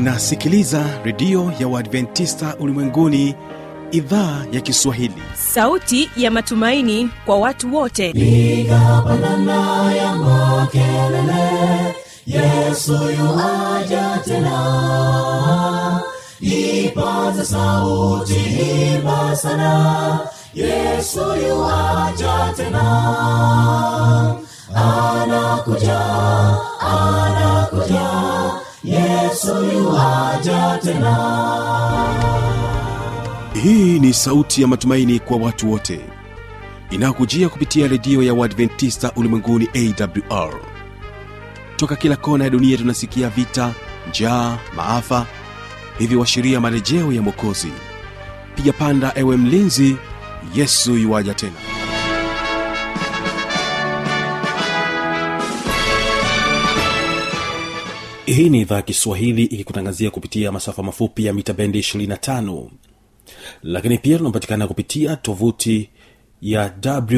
unasikiliza redio ya uadventista ulimwenguni idhaa ya kiswahili sauti ya matumaini kwa watu wote piga pandana ya makelele yesu yuaja tena ipaza sauti imba sana yesu yuaja tena anakuja anakuja yesu yuaja tena hii ni sauti ya matumaini kwa watu wote inayokujia kupitia redio ya uadventista ulimwenguni awr toka kila kona ya dunia tunasikia vita njaa maafa hivyo washiria marejeo ya mwokozi piga panda ewe mlinzi yesu yuwaja tena hii ni idhaa ya kiswahili ikikutangazia kupitia masafa mafupi ya mita bendi 25 lakini pia tunapatikana kupitia tovuti ya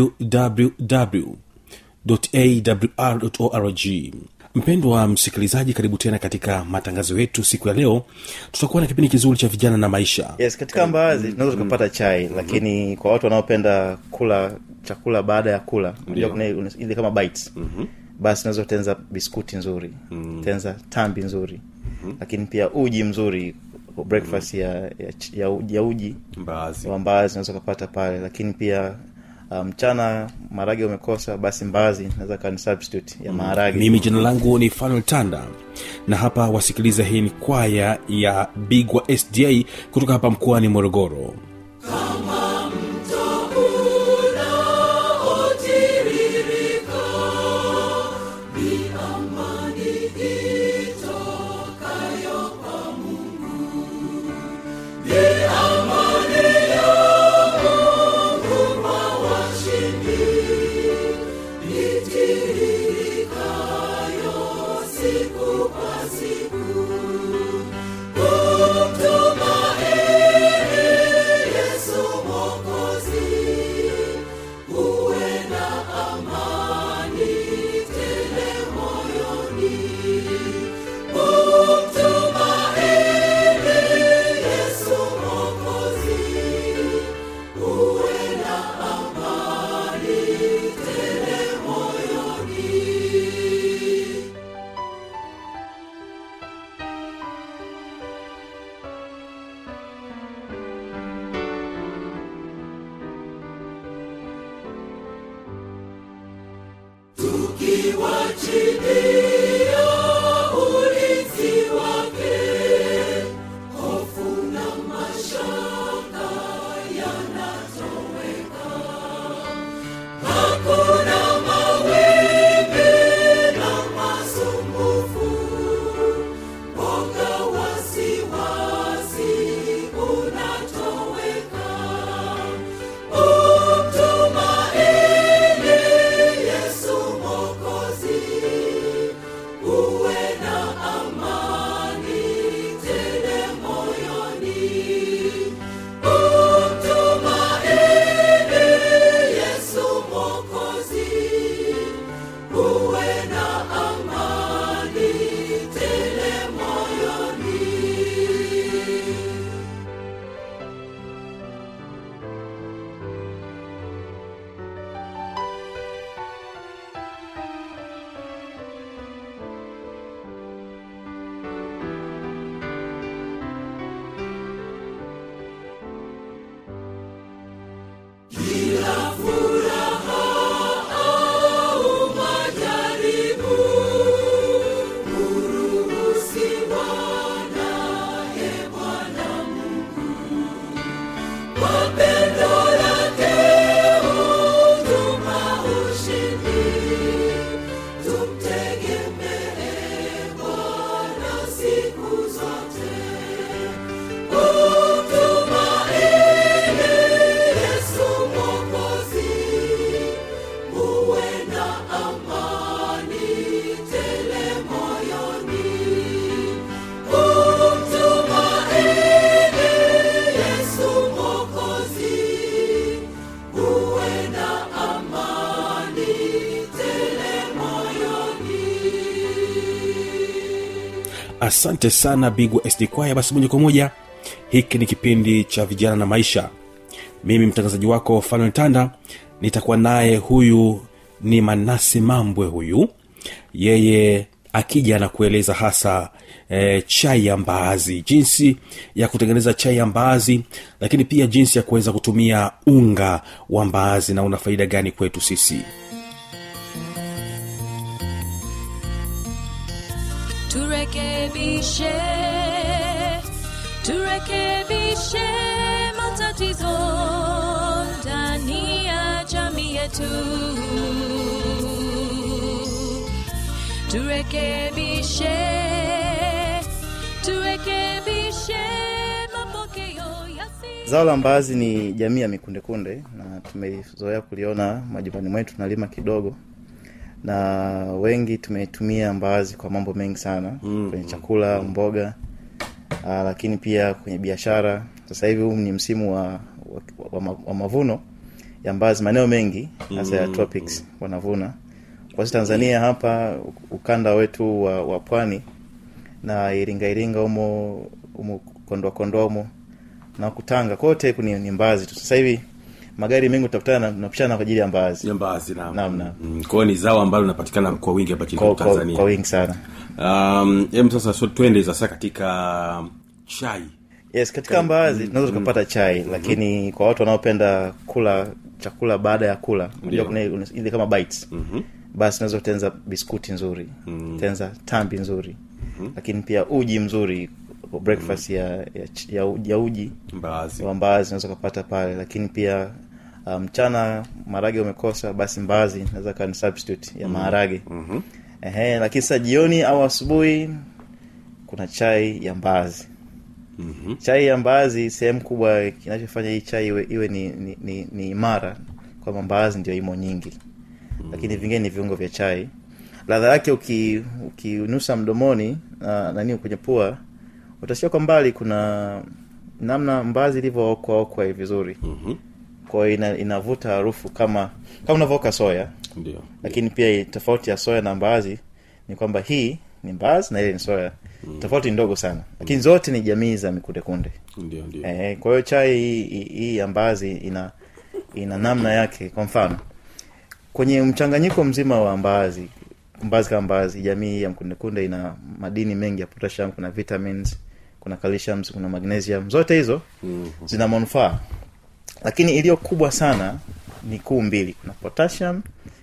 wwwawr mpendwa msikilizaji karibu tena katika matangazo yetu siku ya leo tutakuwa na kipindi kizuri cha vijana na maisha yes katika mbaazi tunaweza tukapata chai lakini kwa watu wanaopenda kula chakula baada ya kula unajua kuna ile- ile kama bites basi unaweza kutenza biskuti nzuri tenza tambi nzuri lakini pia uji mzuri breakfast ya, ya, ch- ya, uji- ya uji mbaazi wa mbaazi unaweza ukapata pale lakini pia uh, mchana maharage umekosa basi mbaazi naweza kawa ni substitute ya maharage mimi jina langu ni fanuel tanda na hapa wasikiliza hii ni kwaya ya bigwa sda kutoka hapa mkoani morogoro asante sana bigwa sd kwaya basi moja kwa moja hiki ni kipindi cha vijana na maisha mimi mtangazaji wako fanuel tanda nitakuwa naye huyu ni manasi mambwe huyu yeye akija na kueleza hasa e, chai ya mbaazi jinsi ya kutengeneza chai ya mbaazi lakini pia jinsi ya kuweza kutumia unga wa mbaazi na una faida gani kwetu sisi turekebishe turekebishe matatizo ndani ya jamii yetu turekebishe turekebishe mapokeo yasi zao la mbaazi ni jamii ya mikundekunde na tumezoea kuliona majumbani mwetu tunalima kidogo na wengi tumetumia mbaazi kwa mambo mengi sana mm. kwenye chakula mboga aa, lakini pia kwenye biashara sasa hivi huu ni msimu wa, wa, wa, ma- wa mavuno ya mbaazi maeneo mengi hasa ya tropics wanavuna kwa sisi tanzania hapa ukanda wetu wa, wa pwani na iringa iringa humo humo kondoa kondoa humo na kutanga kote ni, ni mbaazi tu sasa hivi magari mengi utakutana na- napishana kwa ajili ya mbaazi ya mbaazi naam. Naam, naam. Mm, kwa hiyo ni zao ambalo linapatikana kwa wingi hapa nchini kwa, kwa, tanzania kwa wingi sana um, em sasa so, twende sasa katika chai yes katika mbaazi tunaweza tukapata chai lakini kwa watu wanaopenda kula chakula baada ya kula unajua kuna ile- ile kama bites basi unaweza kutenza biskuti nzuri tenza tambi nzuri lakini pia uji mzuri breakfast ya, ya, ch- ya, uji- ya uji mbaazi wa mbaazi unaweza ukapata pale lakini pia uh, mchana marage umekosa basi mbaazi naweza kawa ni substitute ya maharage mm-hmm. Ehe, lakini sasa jioni au asubuhi kuna chai ya mbaazi Mhm. chai ya mbaazi sehemu kubwa kinachofanya hii chai iwe, iwe ni, ni, ni, ni imara kwamba mbaazi ndio imo nyingi lakini vingine ni viungo vya chai ladha yake uki- ukinusa mdomoni na nani kwenye pua utasikia kwa mbali kuna namna mbaazi ilivyookwa okwa vizuri Mhm. kwa hiyo ina, inavuta harufu kama kama unavyoka soya ndio lakini pia tofauti ya soya na mbaazi ni kwamba hii ni mbaazi na ile ni soya tofauti ni ndogo sana lakini zote ni jamii za mikundekunde ndio ndio eh, kwa hiyo chai hii- hii hii ya mbaazi ina ina namna yake kwa mfano kwenye mchanganyiko mzima wa mbaazi mbaazi kama mbaazi jamii ya mkundekunde ina madini mengi ya potassium kuna vitamins kuna calcium kuna magnesium zote hizo zina manufaa lakini iliyo kubwa sana ni kuu mbili kuna potassium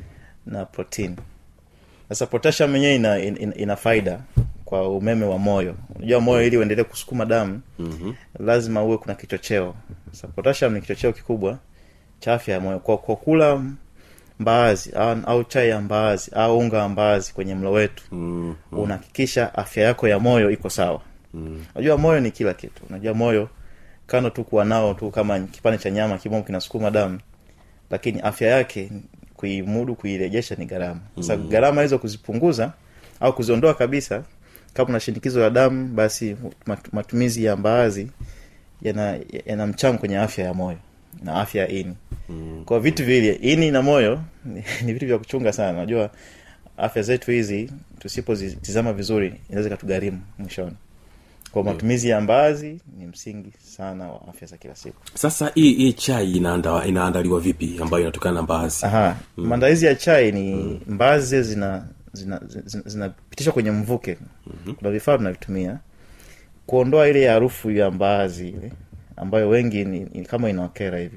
na protein sasa potassium yenyewe ina, ina, ina faida kwa umeme wa moyo unajua moyo ili uendelee kusukuma damu Mhm. lazima uwe kuna kichocheo sasa potassium ni kichocheo kikubwa cha afya ya moyo kwa, kwa kula mbaazi au, au chai ya mbaazi au unga wa mbaazi kwenye mlo wetu Mhm. unahakikisha afya yako ya moyo iko sawa unajua moyo ni kila kitu unajua moyo kando tu kuwa nao tu kama kipande cha nyama kimomo kinasukuma damu lakini afya yake kuimudu kuirejesha ni gharama sasa gharama hizo kuzipunguza au kuziondoa kabisa kama una shinikizo la damu basi mat- matumizi ya mbaazi yana, yana mchango kwenye afya ya moyo na afya ya ini kwa vitu vile ini na moyo ni, ni vitu vya kuchunga sana unajua afya zetu hizi tusipozitizama vizuri inaweza ikatugharimu mwishoni kwa matumizi ya mbaazi ni msingi sana wa afya za kila siku sasa hii hii chai inaanda, inaandaliwa vipi ambayo inatokana na mbaazi aha maandalizi ya chai ni mbaazi zile zina zinapitishwa zina, zina zinapitishwa kwenye mvuke kuna vifaa tunavitumia kuondoa ile harufu ya mbaazi ile ambayo wengi ni, ni kama inawakera hivi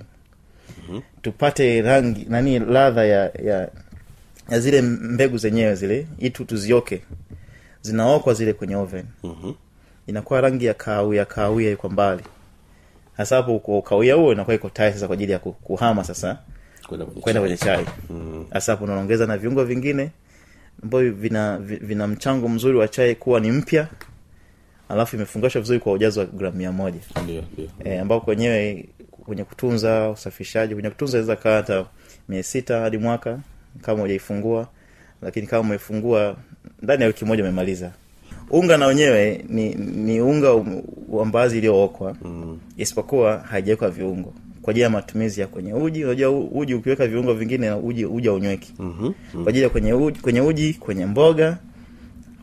tupate rangi nani ladha ya, ya ya zile mbegu zenyewe zile itu tuzioke zinaokwa zile kwenye oven Mhm. inakuwa rangi ya kahawia kahawia iko mbali hasa hapo kwa kahawia huo inakuwa iko tayari sasa kwa ajili ya ku- kuhama sasa kwenda kwenye kwenda chai. kwenye chai hasa hapo unaongeza na viungo vingine ambavyo vina vi- vina mchango mzuri wa chai kuwa ni mpya alafu imefungashwa vizuri kwa ujazo wa gramu mia moja ndio ndio e, ambao kwenyewe kwenye kutunza usafishaji kwenye kutunza inaweza kaa hata mia sita hadi mwaka kama hujaifungua lakini kama umeifungua ndani ya wiki moja umemaliza unga na wenyewe ni ni unga um- wa mbaazi iliyookwa mm. isipokuwa haijawekwa viungo kwa ajili ya matumizi ya kwenye uji unajua u- uji ukiweka viungo vingine uji uji haunyweki Mhm. kwa ajili ya kwenye uji, kwenye uji kwenye mboga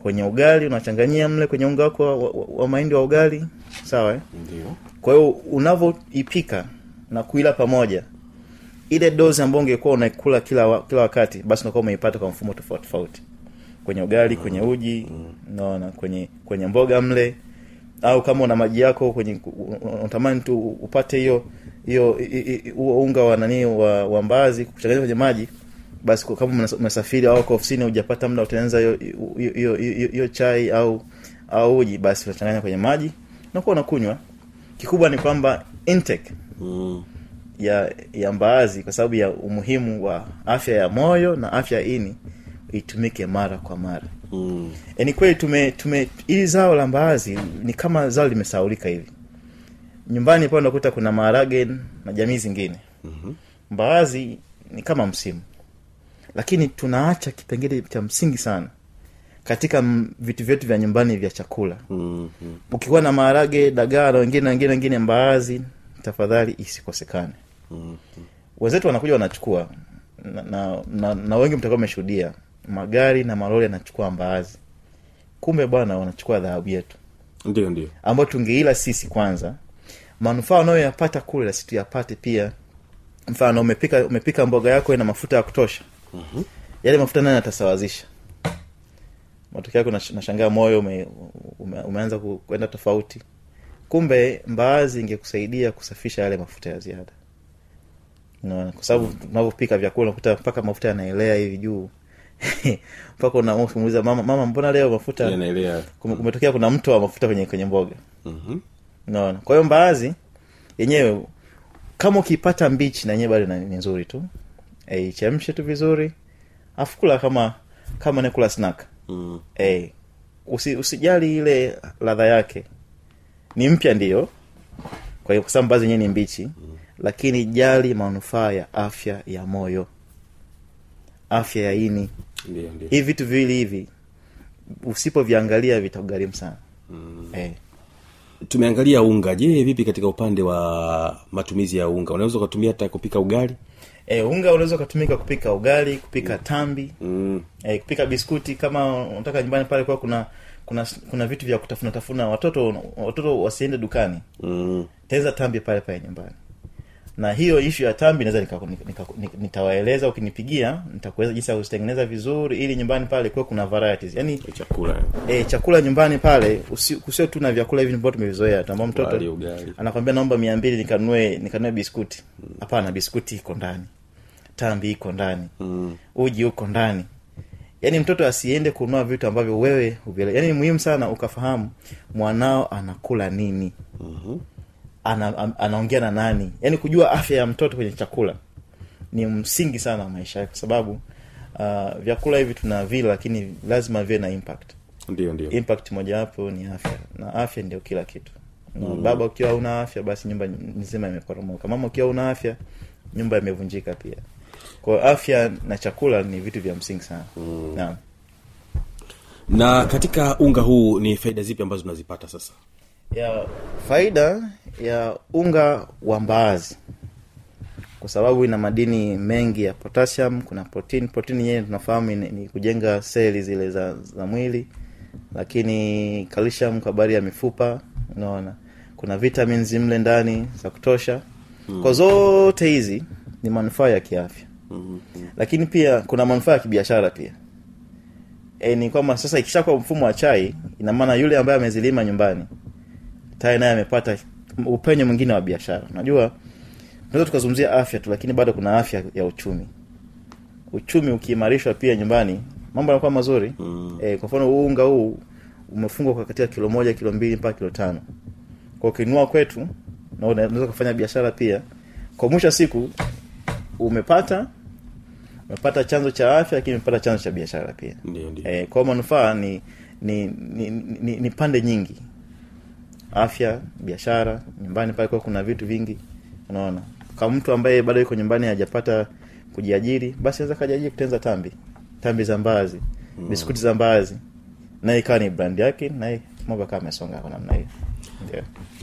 kwenye ugali unachanganyia mle kwenye unga wako wa, wa, wa mahindi wa ugali sawa eh? ndio kwa hiyo unavyoipika na kuila pamoja ile dozi ambayo ungekuwa unaikula kila wa, kila wakati basi unakuwa umeipata kwa mfumo tofauti tofauti kwenye ugali kwenye uji unaona kwenye kwenye mboga mle au kama una maji yako kwenye unatamani tu upate hiyo hiyo i- i- i- huo unga wa nani wa, wa mbaazi kuchanganya kwenye maji basi kwa- kama umesa- umesafiri au uko ofisini hujapata muda utengeneza hiyo hiyo- hiyo hiyo- hiyo chai au au uji basi unachanganya kwenye maji nakuwa unakunywa kikubwa ni kwamba intake mm. ya ya mbaazi kwa sababu ya umuhimu wa afya ya moyo na afya ya ini itumike mara kwa mara Mm. e, ni kweli tume tume hili zao la mbaazi ni kama zao limesaulika hivi nyumbani pale unakuta kuna maharage na jamii zingine Mhm. mbaazi ni kama msimu lakini tunaacha kipengele cha msingi sana katika m- vitu vyetu vya nyumbani vya chakula Mm. ukikuwa na maharage dagaa na wengine wengine wengine mbaazi tafadhali isikosekane Mm. wenzetu wanakuja wanachukua na, na, na, na wengi mtakuwa mmeshuhudia magari na malori yanachukua mbaazi kumbe bwana wanachukua dhahabu yetu ndio ndio ambayo tungeila sisi kwanza manufaa unayoyapata kule nasi tuyapate pia mfano umepika umepika mboga yako ina mafuta ya kutosha Mhm. yale mafuta nani atasawazisha matokeo yake unash- unashangaa moyo ume, ume, umeanza ku- kwenda tofauti kumbe mbaazi ingekusaidia kusafisha yale mafuta ya ziada Unaona, kwa sababu tunavyopika vyakula unakuta mpaka mafuta yanaelea hivi juu mpaka unamuuliza mama mama mbona leo mafuta naelea kume- kumetokea kuna mto wa mafuta kwenye kwenye mboga Mhm. unaona kwa hiyo mbaazi yenyewe kama ukipata mbichi na yenyewe bado na- ni nzuri tu e, ichemshe tu vizuri afu kula kama kama nakula snack Mm. e, usi, usijali ile ladha yake ni mpya ndiyo kwa hiyo kwa sababu mbaazi yenyewe ni mbichi lakini jali manufaa ya afya ya moyo afya ya ini ndio ndio hivi vitu viwili hivi usipoviangalia vitakugharimu sana Mm. eh. tumeangalia unga je vipi katika upande wa matumizi ya unga unaweza ukatumia hata kupika ugali E, unga unaweza ukatumika kupika ugali kupika tambi mm. e, kupika biskuti kama unataka nyumbani pale kwa kuna kuna kuna vitu vya kutafuna tafuna watoto watoto wasiende dukani Mm. tenza tambi pale pale nyumbani na hiyo ishu ya tambi naweza nika- nika- nika- nitawaeleza ukinipigia nitakueleza jinsi ya kuzitengeneza vizuri ili nyumbani pale kuwe kuna varieties yani chakula e, chakula nyumbani pale usi- kusio tu na vyakula hivi ambavyo tumevizoea tu ambao mtoto Wali, ugali. anakwambia naomba mia mbili nikanunue nikanunue biskuti hapana biskuti iko ndani tambi iko ndani Mm. uji uko ndani yaani mtoto asiende kununua vitu ambavyo wewe huvielewi yaani ni muhimu sana ukafahamu mwanao anakula nini Mhm. ana, am- anaongea na nani yaani kujua afya ya mtoto kwenye chakula ni msingi sana wa maisha yake kwa sababu uh, vyakula hivi tuna vile lakini lazima viwe na impact ndio ndio impact mojawapo ni afya na afya ndio kila kitu na baba ukiwa una afya basi nyumba nzima imeporomoka mama ukiwa una afya nyumba imevunjika pia kwa hiyo afya na chakula ni vitu vya msingi sana mm. naam na katika unga huu ni faida zipi ambazo tunazipata sasa ya faida ya unga wa mbaazi kwa sababu ina madini mengi ya potassium kuna protein protein yenyewe tunafahamu ni, ni kujenga seli zile za, za mwili lakini calcium kwa habari ya mifupa unaona kuna vitamins mle ndani za kutosha mm. kwa zote hizi ni manufaa ya kiafya mm. lakini pia kuna manufaa ya kibiashara pia e, ni kwamba sasa ikishakuwa mfumo wa chai ina maana yule ambaye amezilima nyumbani tayari naye amepata upenyo mwingine wa biashara unajua tunaweza tukazungumzia afya tu lakini bado kuna afya ya uchumi uchumi ukiimarishwa pia nyumbani mambo yanakuwa mazuri Mm. e, kwa mfano huu unga huu umefungwa kwa katika kilo moja kilo mbili mpaka kilo tano kwa ukinunua kwetu na unaweza kufanya biashara pia kwa mwisho wa siku umepata umepata chanzo cha afya lakini umepata chanzo cha biashara pia ndio ndio e, kwa manufaa ni ni, ni, ni ni pande nyingi afya biashara nyumbani pale kwa kuna vitu vingi unaona kama mtu ambaye bado yuko nyumbani hajapata kujiajiri basi anaweza kajiajiri kutenza tambi tambi za mbaazi mm. biskuti za mbaazi naye ikawa ni brand yake naye mambo akawa amesonga kwa namna hiyo ndio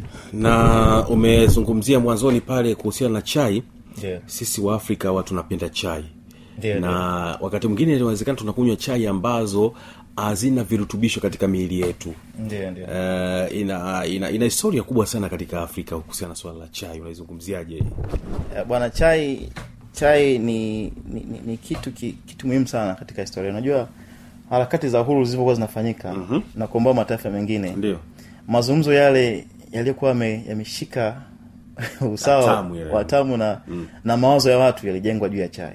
na umezungumzia mwanzoni pale kuhusiana na chai ndio sisi wa afrika wa tunapenda chai Ndio, na wakati mwingine inawezekana tunakunywa chai ambazo hazina virutubisho katika miili yetu ndio ndio uh, ina, ina ina historia kubwa sana katika afrika kuhusiana na swala la chai unaizungumziaje Eh, bwana chai chai ni ni, ni, ni kitu ki, kitu muhimu sana katika historia unajua harakati za uhuru zilivyokuwa zinafanyika mm-hmm. na kuomboa mataifa mengine ndio mazungumzo yale yaliyokuwa yame- yameshika usawa Watamu yale. watamu na mm. na mawazo ya watu yalijengwa juu ya chai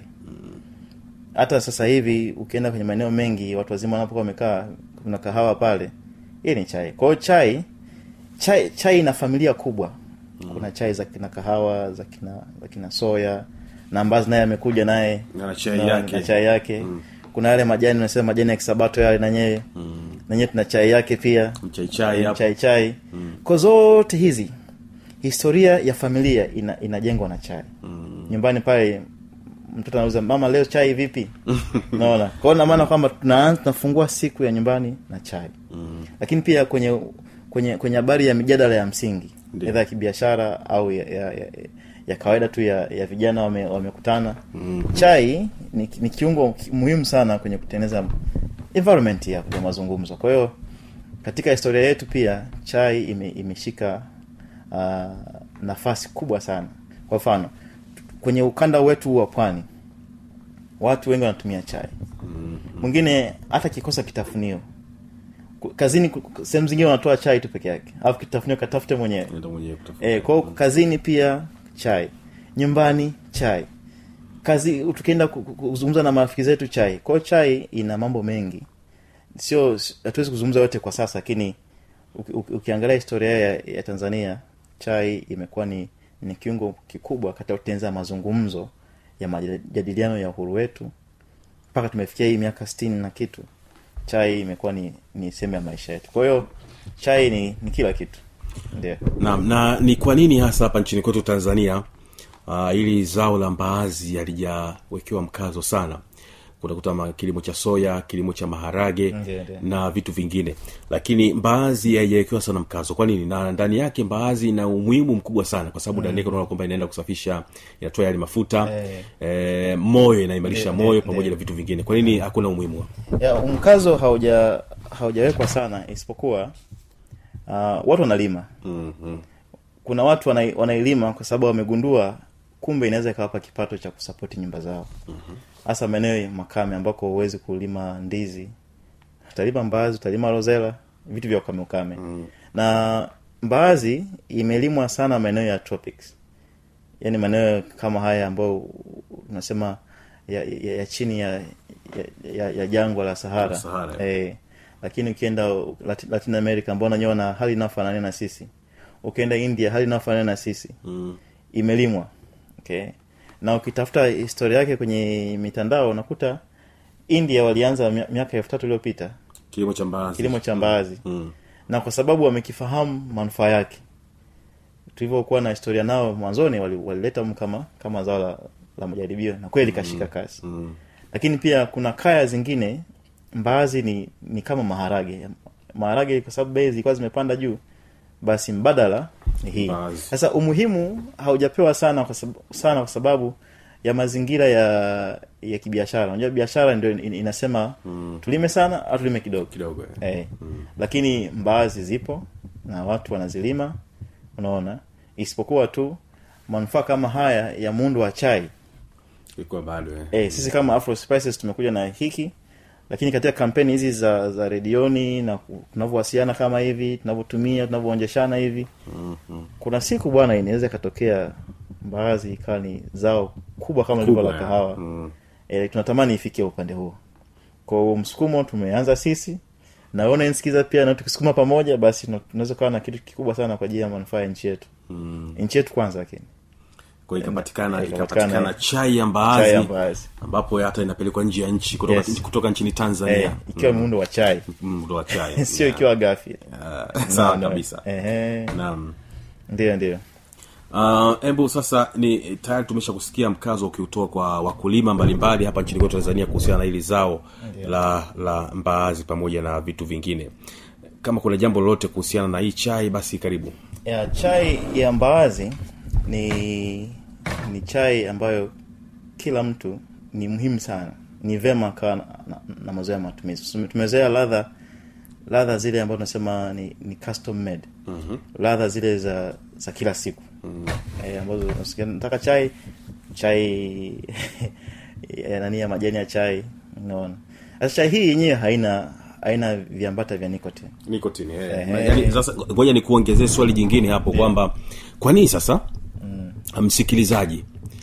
hata sasa hivi ukienda kwenye maeneo mengi watu wazima wanapokuwa wamekaa kuna kahawa pale hii ni chai kwa hiyo chai chai chai ina familia kubwa kuna chai za kina kahawa za kina za kina soya na ambazo naye amekuja naye Na chai na- yake. na chai yake kuna yale majani unasema majani ya kisabato yale nanyewe nanyewe tuna chai yake pia mchaichai hapo chai chai kwa zote hizi historia ya familia ina, inajengwa na chai nyumbani pale mtoto anauza mama leo chai vipi naona kwao na maana kwamba tunaanza tunafungua siku ya nyumbani na chai lakini pia kwenye kwenye kwenye habari ya mijadala ya msingi Ndiyo. edha ya kibiashara au ya, ya, ya, ya kawaida tu ya, ya vijana wame- wamekutana chai ni, ni kiungo ki- muhimu sana kwenye kutengeneza environment ya, ya mazungumzo kwa hiyo katika historia yetu pia chai ime, imeshika uh, nafasi kubwa sana kwa mfano kwenye ukanda wetu wa pwani watu wengi wanatumia chai mwingine hata kikosa kitafunio Ku- kazini ku- ku- sehemu zingine wanatoa chai tu peke yake alafu kitafunio katafute mwenyewe Nenda mwenyewe kutafuta. e, kwao kazini pia chai nyumbani chai kazi tukienda ku- ku- kuzungumza na marafiki zetu chai kwao chai ina mambo mengi sio s- hatuwezi kuzungumza yote kwa sasa lakini uki- uki- ukiangalia historia ya, ya tanzania chai imekuwa ni, ni kiungo kikubwa katika kutengeneza mazungumzo ya majadiliano ya uhuru wetu mpaka tumefikia hii miaka sitini na kitu chai imekuwa ni, ni sehemu ya maisha yetu kwa hiyo chai ni, ni kila kitu ndio Naam, na ni kwa nini hasa hapa nchini kwetu tanzania uh, ili zao la mbaazi halijawekewa mkazo sana kutakuta ma- kilimo cha soya kilimo cha maharage Ndiyo, ndiyo. na vitu vingine lakini mbaazi haijawekewa sana mkazo kwa nini na ndani yake mbaazi ina umuhimu mkubwa sana kwa sababu ndani yake unaona kwamba inaenda kusafisha inatoa yale mafuta Eh. eh, moyo inaimarisha Ndiyo, moyo ndiyo, pamoja na vitu vingine kwa nini hakuna umuhimu wa- ya mkazo hauja haujawekwa sana isipokuwa uh, watu wanalima mm-hmm. kuna watu wanai, wanailima kwa sababu wamegundua kumbe inaweza ikawapa kipato cha kusapoti nyumba zao hasa maeneo ya makame ambako huwezi kulima ndizi utalima mbaazi utalima rozela vitu vya ukame ukame mm. na mbaazi imelimwa sana maeneo ya tropics yaani maeneo kama haya ambayo unasema ya, ya, ya chini ya, ya, ya, ya jangwa la sahara, Sahara, eh, lakini ukienda Latin, latin america ambao nanyewa na hali inayofanania na sisi ukienda india hali inayofanania na sisi mm. imelimwa okay na ukitafuta historia yake kwenye mitandao unakuta india walianza mia- miaka elfu tatu iliyopita kilimo cha mbaazi kilimo cha mbaazi mm. na kwa sababu wamekifahamu manufaa yake tulivyokuwa na historia nao mwanzoni wali- walileta wali kama kama zao la, la majaribio na kweli kashika kasi Mm. lakini pia kuna kaya zingine mbaazi ni ni kama maharage maharage kwa sababu bei zilikuwa zimepanda juu basi mbadala ni hii Mbaazi. sasa umuhimu haujapewa sana kwa sababu, sana kwa sababu ya mazingira ya ya kibiashara unajua biashara ndio in- inasema mm. tulime sana au tulime kidogo kidogo eh. eh. lakini mbaazi zipo na watu wanazilima unaona isipokuwa tu manufaa kama haya ya muundo wa chai ilikuwa bado eh. eh, sisi kama Afro Spices tumekuja na hiki lakini katika kampeni hizi za za redioni na ku- tunavyowasiliana kama hivi tunavyotumia tunavyoonjeshana hivi Mhm. kuna siku bwana inaweza ikatokea mbaazi ikawa ni zao kubwa kama lilivyo la Kubwa, kahawa mm. e, tunatamani ifikie upande huo kwa huo msukumo tumeanza sisi naona nsikiza pia na tukisukuma pamoja basi tuna- tunaweza kuwa na kitu kikubwa sana kwa ajili ya manufaa ya nchi yetu Mm. nchi yetu kwanza lakini kwa hiyo ikapatikana Eh, ikapatikana ikapatikana chai ya chai ya mbaazi mbaazi ambapo hata inapelekwa nje ya nchi kutoka, Yes. kutoka nchini tanzania eh, ikiwa muundo wa chai Mm, ndo wa chai sio Yeah. ikiwa gafi Ah, sawa No, no. kabisa Ehe. naam ndio ndio Ah, hebu sasa ni tayari tumesha kusikia mkazo ukiutoa kwa wakulima mbalimbali hapa nchini kwetu tanzania kuhusiana na hili zao la la mbaazi pamoja na vitu vingine kama kuna jambo lolote kuhusiana na hii chai basi karibu ya chai ya mbaazi ni ni chai ambayo kila mtu ni muhimu sana ni vema kawa na, na, na mazoea ya matumizi Tume- tumezoea ladha ladha zile ambazo tunasema ni, ni custom made mm-hmm. ladha zile za za kila siku mm-hmm. e, ambazo unasikia nataka chai chai ya nani ya majani ya chai unaona sasa chai hii yenyewe haina haina viambata vya nicotine nikotini eh. Ehe. Yaani, sasa ngoja nikuongezee swali jingine hapo kwamba kwa nini sasa msikilizaji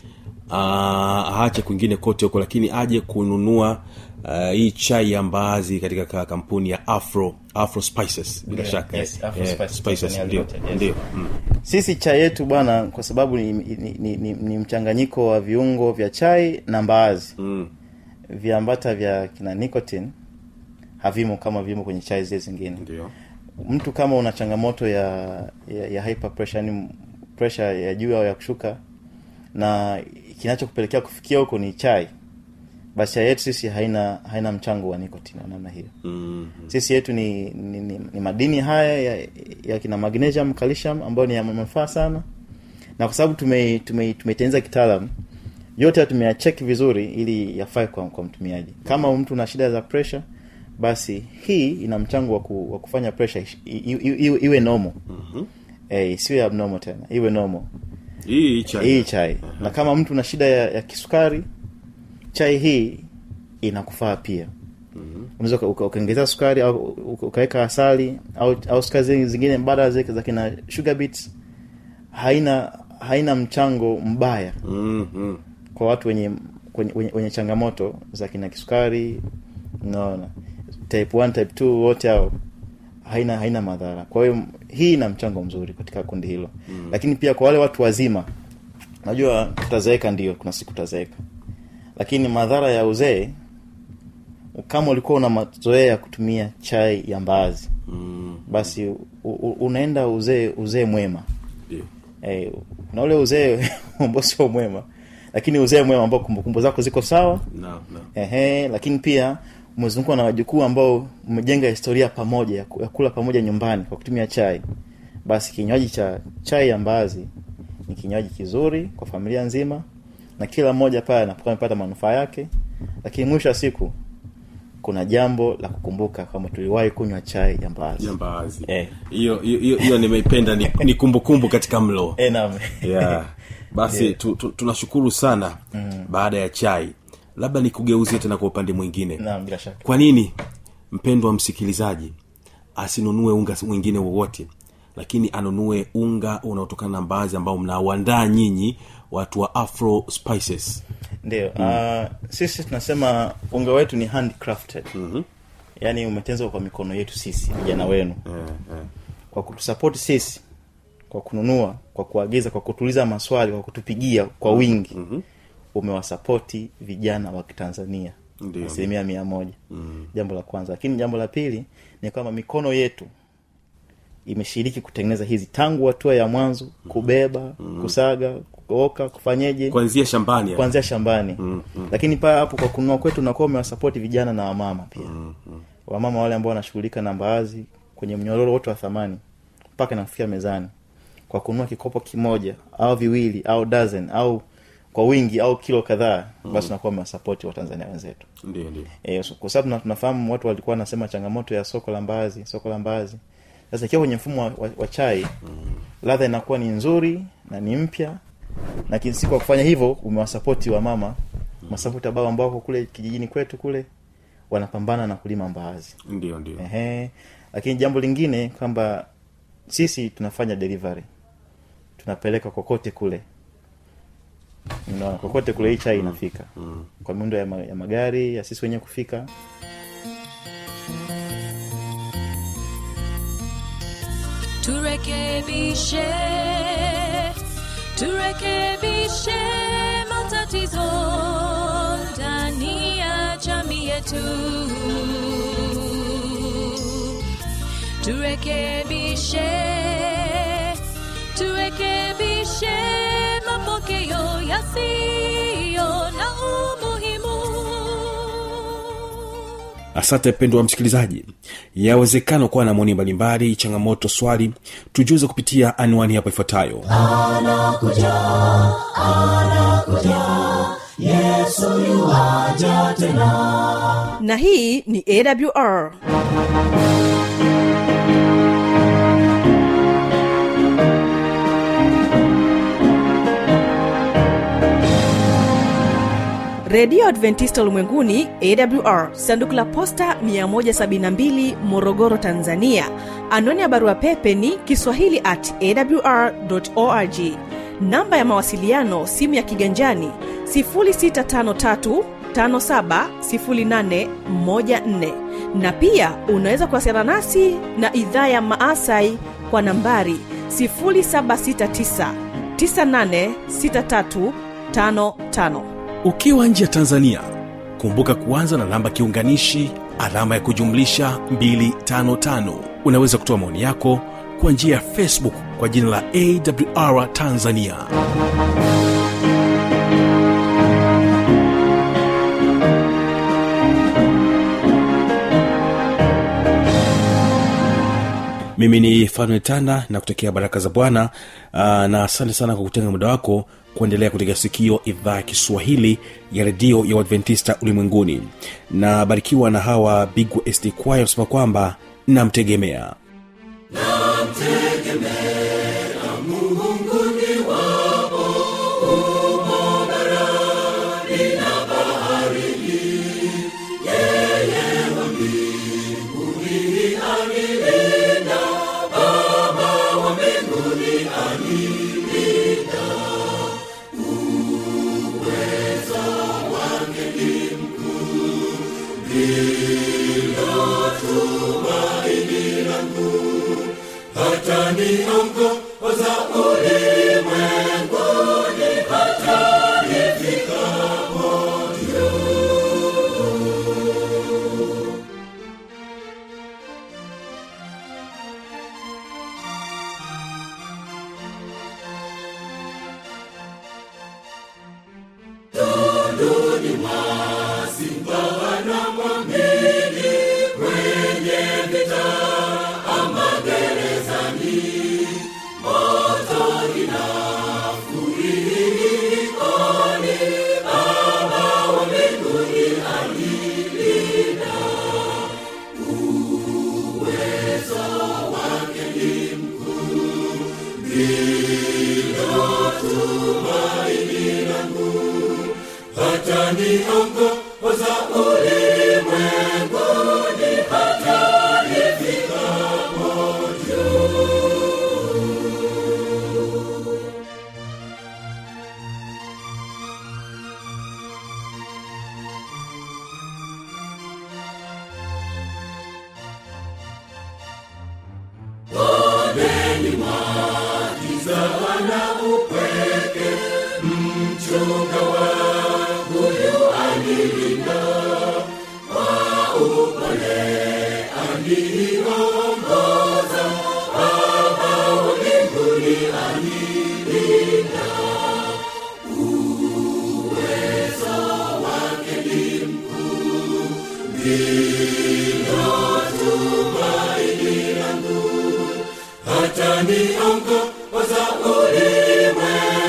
ah, aache kwingine kote huko lakini aje kununua ah, hii chai ya mbaazi katika ka- kampuni ya afro afro spices bila Yeah, shaka yes, eh. Afro Eh, Spices spices Tanzania ndio Limited, yes. ndio mm. sisi chai yetu bwana kwa sababu ni, ni, ni, ni, ni mchanganyiko wa viungo vya chai na mbaazi Mm. viambata vya kina nicotine havimo kama vimo kwenye chai zile zingine ndio mtu kama una changamoto ya ya, ya hyper pressure yani pressure ya juu au ya kushuka na kinachokupelekea kufikia huko ni chai basi chai yetu sisi haina haina mchango wa nicotine wa namna hiyo mm. sisi yetu ni, ni, ni, ni madini haya ya, ya kina magnesium calcium ambayo ni ya manufaa sana na kwa sababu tume tume- tumeitengeneza kitaalam yote tumeyacheki vizuri ili yafae kwa, kwa mtumiaji kama mtu una shida za pressure basi hii ina mchango wa, ku, wa kufanya pressure ish- i- i- iwe, iwe normal mm-hmm. eh, isiwe abnormal tena iwe normal hii chai hii chai na kama mtu una shida ya, ya kisukari chai hii inakufaa pia unaweza uka- uka- ukaongezea sukari au uka- ukaweka asali au, au sukari zi- zingine mbadala zile za kina sugar beets haina haina mchango mbaya mm, mm. kwa watu wenye wenye, wenye, wenye changamoto za kina kisukari unaona type 1 type 2 wote hao haina haina madhara kwa hiyo hii ina mchango mzuri katika kundi hilo mm. lakini pia kwa wale watu wazima najua tutazeeka ndio kuna siku tutazeeka lakini madhara ya uzee kama ulikuwa una mazoea ya kutumia chai ya mbaazi Mm. basi u, u, unaenda uzee uzee mwema ndio eh, kuna ule uzee ambao sio mwema lakini uzee mwema ambao kumbukumbu zako ziko sawa na na ehe, lakini pia umezungukwa na wajukuu ambao mmejenga historia pamoja ya ku- ya kula pamoja nyumbani kwa kutumia chai basi kinywaji cha chai ya mbaazi ni kinywaji kizuri kwa familia nzima na kila mmoja pale anapokuwa amepata manufaa yake lakini mwisho wa siku kuna jambo la kukumbuka kwamba tuliwahi kunywa chai ya mbaazi jambazi Eh. hiyo hiyo hiyo- hiyo nimeipenda ni, ni kumbukumbu katika mlo Eh, naam. yeah. basi tu, tu, tunashukuru sana mm. baada ya chai labda nikugeuzie tena kwa upande mwingine Naam, bila shaka kwa nini mpendwa msikilizaji asinunue unga mwingine wowote lakini anunue unga unaotokana na mbaazi ambao mnauandaa nyinyi watu wa afro spices ndio uh, sisi tunasema unga wetu ni handcrafted mm-hmm. yaani umetengenezwa kwa mikono yetu sisi vijana wenu kwa kutusapoti sisi kwa kununua kwa kuagiza kwa kutuliza maswali kwa kutupigia kwa wingi mm-hmm. umewasapoti vijana wa kitanzania Ndio. asilimia mia moja mm. jambo la kwanza lakini jambo la pili ni kwamba mikono yetu imeshiriki kutengeneza hizi tangu hatua ya mwanzo kubeba mm. kusaga kuoka kufanyeje kuanzia shambani ya. kuanzia shambani mm, mm. lakini paa hapo kwa kununua kwetu unakuwa umewasapoti vijana na wamama pia mm, mm. wamama wale ambao wanashughulika na mbaazi kwenye mnyororo wote wa thamani mpaka inafikia mezani kwa kununua kikopo kimoja au viwili au dozen au kwa wingi au kilo kadhaa mm. basi unakuwa umewasapoti watanzania wenzetu ndio ndio e, kwa sababu tuna- tunafahamu watu walikuwa wanasema changamoto ya soko la mbaazi soko la mbaazi sasa ikiwa kwenye mfumo wa, wa, wa chai mm. ladha inakuwa ni nzuri na ni mpya na kinsi kwa kufanya hivyo umewasapoti wa mama mm. masapoti ambao ambao wako kule kijijini kwetu kule wanapambana na kulima mbaazi ndio ndio Ehe. lakini jambo lingine kwamba sisi tunafanya delivery tunapeleka kokote kule Unaona, kokote kule hii chai inafika kwa miundo ya, ma, ya magari ya sisi wenyewe kufika turekebishe turekebishe matatizo ndani ya jamii yetu turekebishe turekebishe mapokeo yasiyo na umuhimu asante mpendo wa msikilizaji yawezekana kuwa na maoni mbalimbali changamoto swali tujuze kupitia anwani hapo ifuatayo yesu yuaja tena na hii ni awr redio adventista ulimwenguni awr sanduku la posta 172 morogoro tanzania anwani ya barua pepe ni kiswahili at awr org namba ya mawasiliano simu ya kiganjani 653 570814 na pia unaweza kuwasiliana nasi na idhaa ya maasai kwa nambari 769 986355 ukiwa nje ya tanzania kumbuka kuanza na namba kiunganishi alama ya kujumlisha 255 unaweza kutoa maoni yako kwa njia ya facebook kwa jina la awr tanzania mimi ni fanuel tanda na kutokea baraka za bwana uh, na asante sana kwa kutenga muda wako kuendelea kutega sikio idhaa ya kiswahili ya redio ya uadventista ulimwenguni na barikiwa na hawa bigwa sd kwaya wanasema kwamba namtegemea hata niongoza ulimwengu